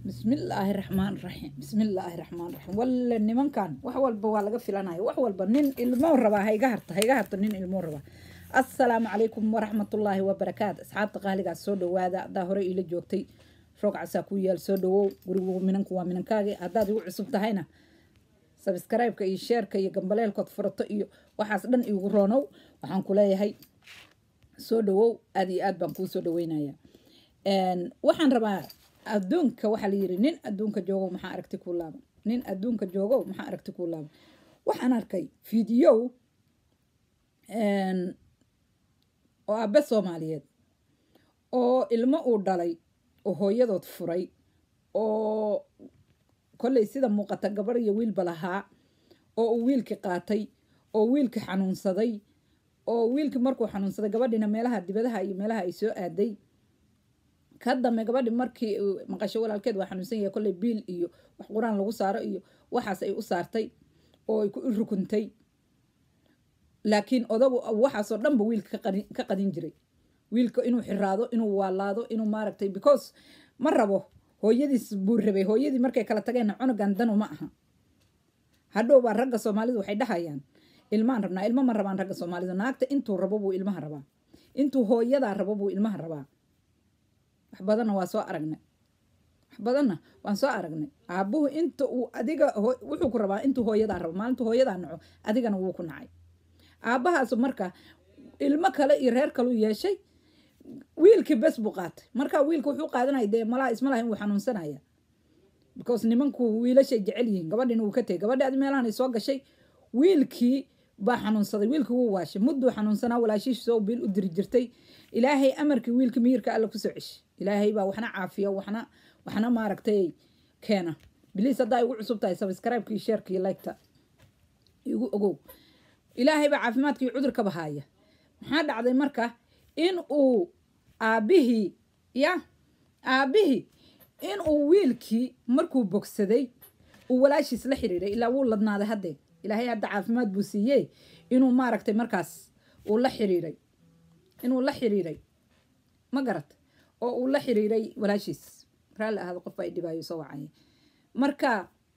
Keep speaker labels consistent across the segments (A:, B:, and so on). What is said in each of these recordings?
A: bismillaahi raxmaan raxiim bismillaahi raxmaan raxiim walle nimankan wax walba waa laga filanaya wax walba nin ilmoo rabaa ha iga harta ha iga harta nin ilmoo rabaa assalaamu calaykum waraxmatullaahi wabarakaatu asxaabta qaaligaas soo dhawaada haddaa hore iila joogtay roog casaa ku yaal soo dhawow gurigu minanku waa minankaagi haddaad igu cusub tahayna sabskraibeka iyo sheerka iyo gambaleelkood furato iyo waxaas dhan igu roonow waxaan ku leeyahay soo dhawow aad iyo aad baan kuu soo dhaweynaya waxaan rabaa adduunka waxaa la yiri nin adduunka joogow maxaa aragti kuu laaban nin adduunka joogow maxaa aragti kuu laaban waxaan arkay fiidiyow oo aabe soomaaliyeed oo ilmo uu dhalay oo hooyadood furay oo kolley sida muuqata gabar iyo wiilba lahaa oo uu wiilkii qaatay oo wiilkii xanuunsaday oo wiilkii markuu xanuunsaday gabadhiina meelaha dibadaha iyo meelaha ay soo aaday ka dambe gabadhi markii maqasho walaalkeed waa xanuunsan yahay kolley biil iyo wax qur-aan lagu saaro iyo waxaas ay u saartay oo ay ku rukuntay laakiin odagu waxaasoo dhanba wiilka ka qadin jiray wiilka inuu xiraado inuu waalaado inuu maaragtay because ma rabo hooyadiis buu rabay hooyadii markay kala tageenna cunugan danu ma aha hadhow baa ragga soomaalidu waxay dhahayaan ilmaan rabnaa ilmo ma rabaan ragga soomaalidu naagta intuu rabo buu ilmaha rabaa intuu hooyadaa rabo buu ilmaha rabaa wax badanna waa soo aragnay wax badanna waan soo aragnay aabuhu inta uu adiga wuxuu ku rabaa intuu hooyadaa rabo maalintuu hooyadaa naco adigana wuu ku nacay aabbahaasu marka ilmo kale iyo reer kaluu yeeshay wiilkii bes buu qaatay marka wiilka wuxuu qaadanaya dee malaha isma lahayn wuu xanuunsanaya because nimanku wiilashay jecel yihiin gabadhina wuu ka tegay gabadhi adi meelahan soo gashay wiilkii baa xanuunsaday wiilkii wuu waashay mudduu xanuunsanaa walaashiisoo biil u diri jirtay ilaahay amarkii wiilkii miyirka alla kusoo ceshay ilaahay baa waxna caafiya waxna waxna maaragtay keena biliis haddaa igu cusub tahay sabscribe-kii sheerkii liketa igu ogow ilaahay baa caafimaadkii cudurkaba haaya maxaa dhacday marka in uu aabbihii ya aabbihii in uu wiilkii markuu bogsaday uu walaashiis la xiriiray ilaa wuu ladnaaday haddee ilaahay hadda caafimaad buu siiyey inuu maaragtay markaas uu la xiriiray inuu la xiriiray ma garat oo uu la xiriiray walaashiis raalli ahaado qof ay dhibaayo soo wacaya marka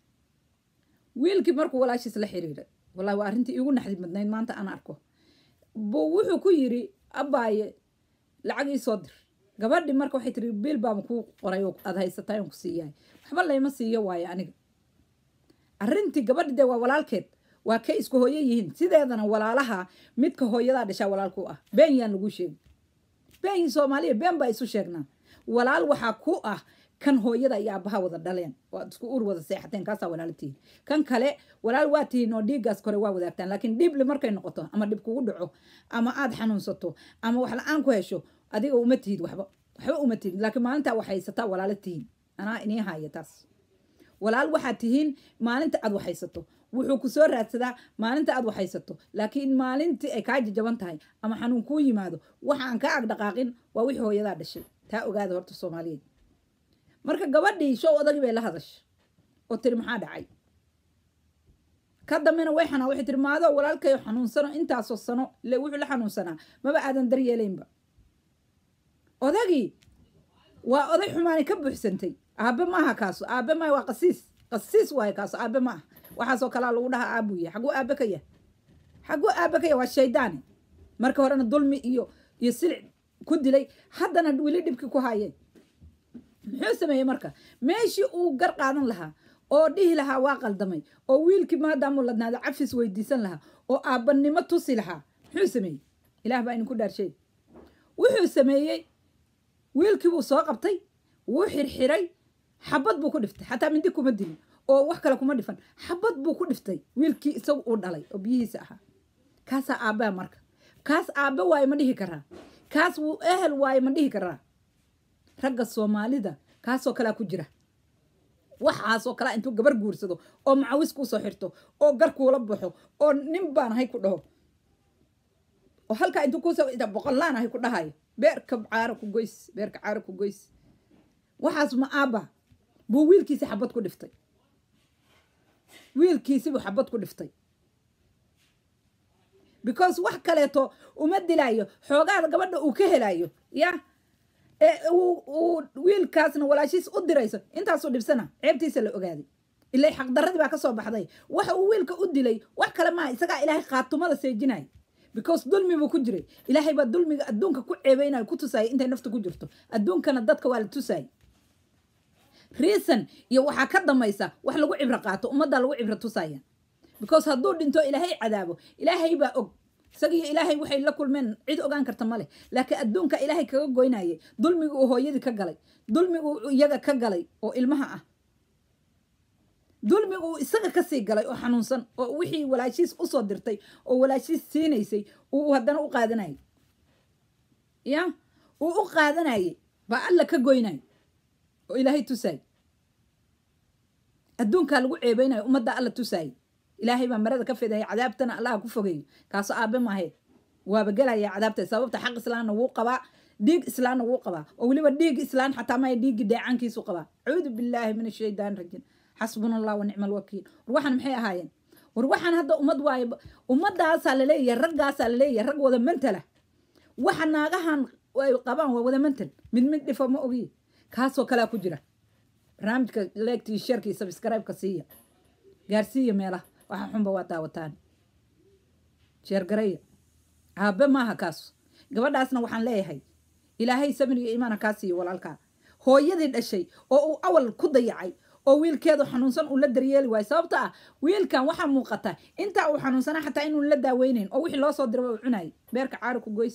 A: wiilkii markuu walaashiis la xiriiray wallahi waa arrintii iigu naxdid madnayd maanta aan arko buu wuxuu ku yiri abbaaye lacag ii soo dir gabadhi marka waxay tiri biil baaba kuu qoray oo aad haysataa in ku siiyahay waxba layma siiyo waayo aniga arrintii gabadhi dee waa walaalkeed waa kay isku hooyo yihiin sideedana walaalaha midka hooyadaa dhashaa walaalku ah been yaan lagu sheegi been soomaaliya been baa isu sheegnaa walaal waxaa ku ah kan hooyada iyo aabaha wada dhaleen oo aad isku ur wada seexateen kaasaa walaalo tihiin kan kale walaal waa tihiin oo dhiiggaas kore waa wadaagtaan laakiin dhiible markay noqoto ama dhib kugu dhaco ama aad xanuunsato ama wax la-aan ku hesho adiga uma tihid waxba waxba uma tihid laakiin maalintaa wax haysataa walaalo tihiin anaa inii haya taas walaal waxaad tihiin maalinta aad waxhaysato wuxuu ku soo raadsadaa maalinta aad waxhaysato laakiin maalintii ay kaa jajaban tahay ama xanuun kuu yimaado waxa aan kaa agdhaqaaqin waa wixii hooyadaa dhashay taa ogaada horta soomaaliyeed marka gabadhii show odagii bay la hadashay oo tiri maxaa dhacay ka dambena way xanaa waxay tiri maadoo walaalkayo xanuunsano intaasoo sano le wuxuu la xanuunsanaa maba aadan daryeelaynba odagii waa oday xumaani ka buuxsantay aabe maaha kaaso aabe maaha waa qasiis qasiis waayo kaaso aabe maaha waxaasoo kalaa lagu dhahaa aabuu yahay xaguu aabe ka yahay xaguu aabe ka yahay waa shaydaane marka horena dulmi iyo iyo silic ku dilay haddana weli dhibkii ku haayeen muxuu sameeyey marka meeshii uu gar qaadan lahaa oo dhihi lahaa waa qaldamay oo wiilkii maadaamuu ladnaado cafis weydiisan lahaa oo aabbanimo tusi lahaa muxuu sameeyey ilaah baa idinku dhaarshay wuxuu sameeyey wiilkii buu soo qabtay wuu xirxiray xabad buu ku dhiftay xataa mindi kuma dilin oo wax kale kuma dhifan xabad buu ku dhiftay wiilkii isagu uu dhalay oo biyihiisa ahaa kaasaa aabbaa marka kaas aabbe waaye ma dhihi karaa kaas wuu ehel waaye ma dhihi karaa ragga soomaalida kaasoo kalea ku jira waxaasoo kalea intuu gabar guursado oo macawis kuusoo xirto oo gar kuula baxo oo nin baan ahay ku dhaho oo halkaa intuu kuusoo boqollaan ahay ku dhahayo beerka caaro ku goys beerka caaro ku goys waxaas ma aabba buu wiilkiisi xabad ku dhiftay wiilkiisibuu xabad ku dhiftay because wax kaleeto uma dilaayo xoogaada gabadha uu ka helayo ya uu wiil wiilkaasna walaashiis u dirayso intaasuu dhibsana ceebtiisa la ogaaday ilaa xaqdaradii baa kasoo baxday waxa uu wiilka u dilay wax kale maaha isagaa ilaahay khaatumada seejinaya because dulmi buu ku jiray ilaahay baa dulmiga adduunka ku ceebeynaya ku tusaya intay nafta ku jirto adduunkana dadka waa la tusaya reason iyo waxaa ka damaysa wax lagu cibro qaato ummaddaa lagu cibro tusaya because hadduu dhinto ilaahay cadaabo ilaahay baa og isagiyo ilaahay waxay la kulmeen cid ogaan karta male laakiin adduunka ilaahay kaga goynayay dulmiga uu hooyadii ka galay dulmiga uu iyaga ka galay oo ilmaha ah dulmiga uu isaga kasii galay oo xanuunsan oo wixii walaashiis usoo dirtay oo walaashiis siinaysay uu haddana u qaadanayay ya uu u qaadanayay baa alla ka goynay oo ilaahay tusaay adduunkaa lagu ceebeynayo ummadda alla tusaayay ilaahay baa marada ka fidaya cadaabtana allaha ku fogeeyo kaasoo aabe maahayd waaba gelaya cadaabta sababta xaq islaamna wuu qabaa dhiig islaamna wuu qabaa oo weliba dhiig islaan xataa maya dhiigii dheecaankiisu qabaa acuudu billaahi min ashaytaan rajiim xasbuna allah wa nicma alwakiil war waxaan maxay ahaayeen war waxaan hadda ummad waaye ummadaasaa laleeyahay raggaasaa laleeyahay rag wada mantala waxa naagahan ay qabaan waa wada mantal mid mid dhifo ma ogiye kaasoo kalea ku jira barnaamijka leegtii sharkii sabscribe-ka siiya gaarsiiya meelaha waxa xunba waa daawataan sheergareya aabe maaha kaas gabadhaasna waxaan leeyahay ilaahay samir iyo iimaana kaa siiyo walaalkaa hooyadii dhashay oo uu awal ku dayacay oo wiilkeedu xanuunsan uu la daryeeli waayo sababto ah wiilkan waxaa muuqata intaa uu xanuunsanaa xataa inuun la daaweynayn oo wixii loo soo diray uu cunayay beerka caari ku goys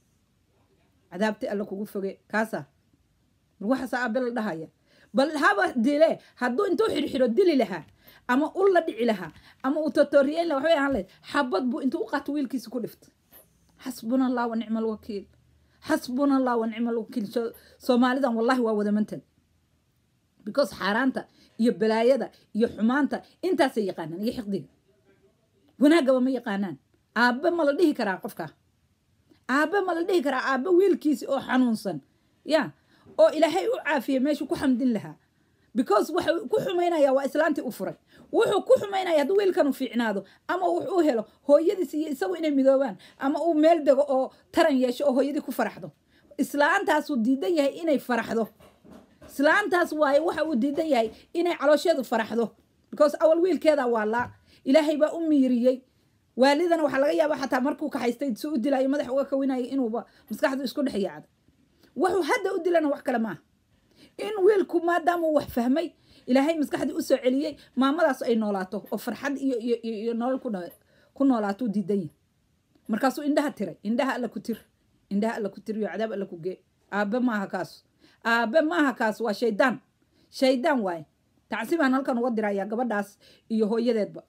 A: cadaabti alla kugu foge kaasa waxaasa aabe la dhahaya bal haba dile hadduu intuu xirxiro dili lahaa ama ul la dhici lahaa ama uu totoriyeyn laha waxbay ahaan lahayd xabad buu intuu u qaato wiilkiisa ku dhiftay xasbuna allah wa nicma alwakiil xasbuna allah wa nicma alwakiil soomaalidan wallahi waa wada mantal because xaaraanta iyo balaayada iyo xumaanta intaasay yaqaanaan iyo xiqdiga wanaagaba ma yaqaanaan aabe ma la dhihi karaa qofka aabe ma la dhihi karaa aabe wiilkiisi oo xanuunsan ya oo ilaahay u caafiyey meeshuu ku xamdin lahaa because waxa ku xumaynaya waa islaantii u furay wuxuu ku xumaynaya hadduu wiilkanu fiicnaado ama wax u helo hooyadiis iyo isagu inay midoobaan ama uu meel dego oo taran yeesho oo hooyadii ku faraxdo islaantaasuu diidan yahay inay faraxdo islaantaas waaye waxa uu diidan yahay inay caloosheedu faraxdo because awal wiilkeeda waa laa ilaahay baa u miiriyey waalidana waxaa laga yaabaa xataa markuu kaxaystay si u dilaayo madax uga kawinayo inuuba maskaxdu isku dhex yaacdo wuxuu hadda u dilana wax kale maaha in wiilku maadaamuu wax fahmay ilaahay maskaxdii usoo celiyey maamadaas ay noolaato oo farxad iyo iyo iyo nolol ku ku noolaato u diidan yahay markaasuu indhaha tiray indhaha alla ku tir indhaha alla ku tir iyo cadaab alla ku gee aabe maaha kaas aabe maaha kaas waa shaydaan shaydaan waaye tacsibaan halkan uga diraya gabadhaas iyo hooyadeedba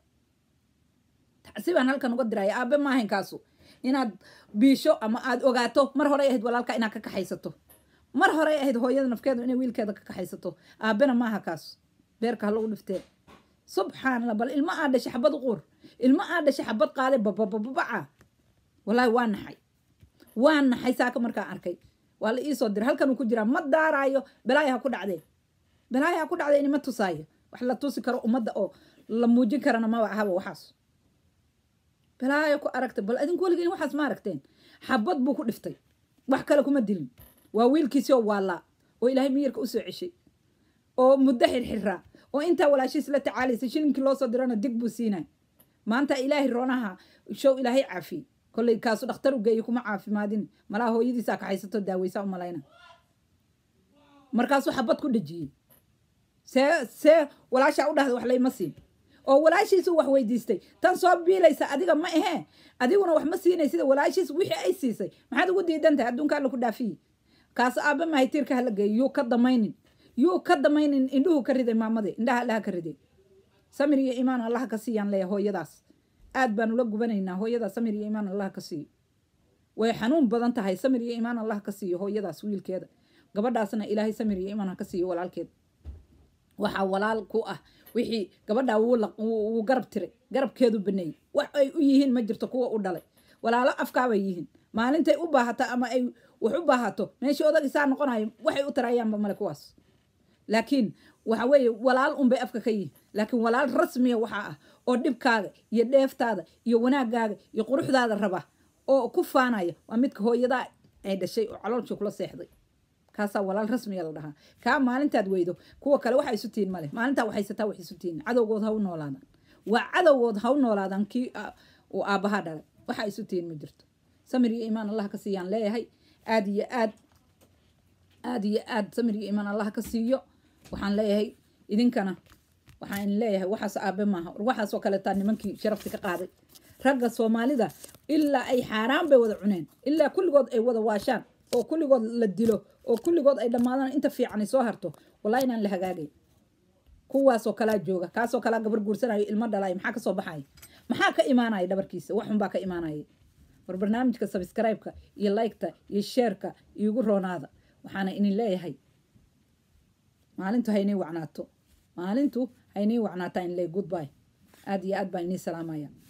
A: tacsibaan halkan uga diraya aabe maahayn kaasu inaad biisho ama aad ogaato mar horey ahayd walaalka inaad ka kaxaysato mar horey ahayd hooyada nafkeedu inay wiilkeeda ka kaxaysato aabena maaha kaas beerka ha lagu dhiftee subxaanallah bal ilmo aa dhashay xabad uquur ilmo aa dhashay xabad qaaday bababababaca wallaahi waa naxay waa naxay saaka markaan arkay waa la iisoo diray halkanuu ku jiraa ma daaraayo balaaya ha ku dhacdee balaaya ha ku dhacdee inima tusaayo wax la tusi karo ummadda oo la muujin karana maba ahaba waxaas balaayo ku aragtay bal adinku weligein waxaas ma aragteen xabad buu ku dhiftay wax kale kuma dilin waa wiilkiisii oo waalaa oo ilaahay miyirka usoo ceshay oo muddo xirxiraa oo intaa walaashiis la tacaalaysa shilinkii loo soo dirana dig buu siinay maanta ilaahay roonaha show ilaahay caafiyey kolley kaasu dhakhtar u geeyey kuma caafimaadin malaha hooyadiisaa kaxaysato daaweysaa u malayna markaasuu xabad ku dhejiyey see see walaashaa u dhahda wax layma siin oo walaashiisu wax weydiistay tan soo biilaysa adiga ma ahee adiguna wax ma siinay sida walaashiis wixii ay siisay maxaad ugu diidan tahay adduunka alla ku dhaafiyi kaas aabe mahay tiirka hala geeyo yuu ka damaynin yuu ka damaynin indhuhu ka riday maamade indhaha allaha ka riday samir iyo iimaan allaha ka siiyaan leeya hooyadaas aad baan ula gubanaynaa hooyadaas samir iyo iimaan allaha ka siiyo way xanuun badan tahay samir iyo iimaan allaha ka siiyo hooyadaas wiilkeeda gabadhaasna ilaahay samir iyo iimaan ha ka siiyo walaalkeed waxaa walaal ku ah wixii gabadhaa wuu garab tiray garabkeedu baneeyey wax ay u yihiin ma jirto kuwa u dhalay walaalo afkaabay yihiin maalintay u baahato ama ay wax u baahato meeshii odagisaa noqonayo waxay u tarayaanba male kuwaas laakiin waxa weeye walaal unbay afka ka yihiin laakiin walaal rasmiya waxaa ah oo dhibkaaga iyo dheeftaada iyo wanaagaaga iyo quruxdaada raba oo ku faanaya waa midka hooyadaa ay dhashay oo caloolshii kula seexday kaasaa walaal rasmiya la dhahaa kaa maalintaad weydo kuwa kale waxa isu tihin male maalintaa waxaysataa wax isu tihin cadowgood ha u noolaadaan waa cadowgood ha u noolaadaan kii uu aabbaha dhalay waxa isu tihin ma jirto samir iyo iimaan allah ka siiyaan leeyahay aad iyo aad aad iyo aad samir iyo iimaan allah ka siiyo waxaan leeyahay idinkana waxaan idin leeyahay waxaas aabe maaha waxaasoo kaleetaa nimankii sharafti ka qaaday ragga soomaalida ilaa ay xaaraan bay wada cuneen ilaa kulligood ay wada waashaan oo kulligood la dilo oo kulligood ay dhammaadaan inta fiican ay soo harto wallahi inaan la hagaagay kuwaasoo kalaa jooga kaasoo kalaa gabar guursanayo ilmo dhalay maxaa kasoo baxaya maxaa ka imaanaya dhabarkiisa waxun baa ka imaanaya war barnaamijka sabscribe-ka iyo like-ta iyo sheerka iigu roonaada waxaana idin leeyahay maalintu haynay wacnaato maalintu haynay wacnaataa in ley goodby aad iyo aad baan inii salaamaya